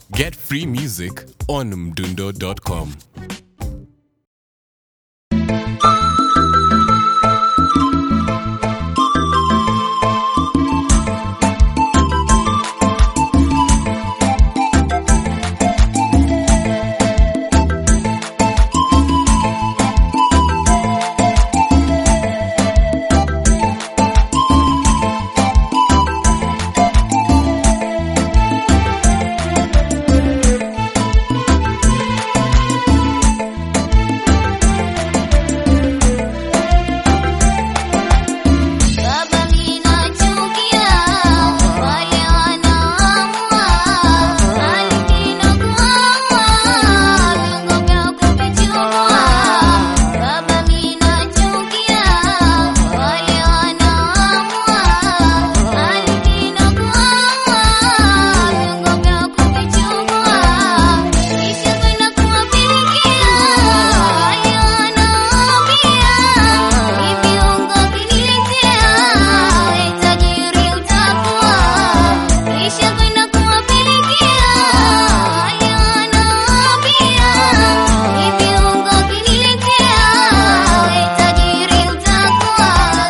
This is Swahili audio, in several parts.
Get free music on mdundo.com. Baba ninachukia wale wanaoamua alikina kuamua viungo vya kuvichukua. Baba ninachukia wale wanaoamua alikina kuamua viungo vya kuvichukua. Kisha kwenda kuwapelekea wale wanaoambia ni viungo kiniletea tajiri utakuwa. Kisha kwenda kuwapelekea wale wanaoambia ni viungo kiniletea tajiri utakuwa.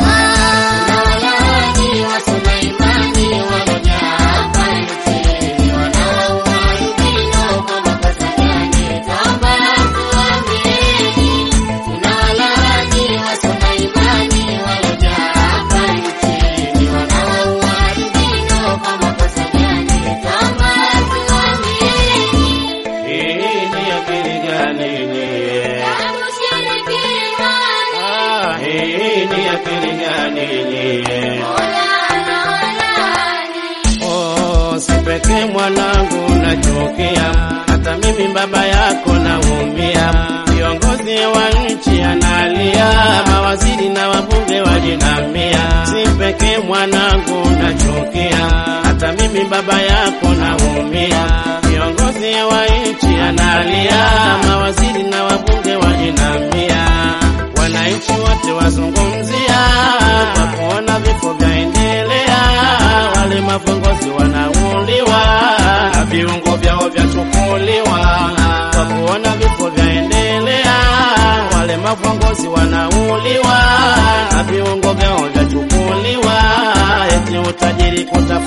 Walaji wa Suleimani walijaa hapa nchini, wanaua albino kwa makosa gani? Toba tuambieni. Kuna walaji wa Suleimani walijaa hapa nchini, wanaua albino kwa makosa gani? Toba tuambieni. Hii ni akili gani nyie? Tangu shirikina, Ah, hii ni akili gani nyie? Mola anaolani. Oh, si pekee mwanangu nachukia, hata mimi baba yako naumia. Viongozi wa nchi analia, mawaziri na wabunge wajinamia. Si pekee mwanangu nachukia, hata mimi baba yako naumia. Viongozi wa nchi analia, mawaziri na wabunge wajinamia. Wananchi wote wazungumzia kwa kuona vifo vyaendelea, wale maviongozi wanauliwa na viungo vyao vyachukuliwa. Kwa kuona vifo vyaendelea, wale maviongozi wanauliwa na viungo vyao vyachukuliwa, eti utajiri kutafuta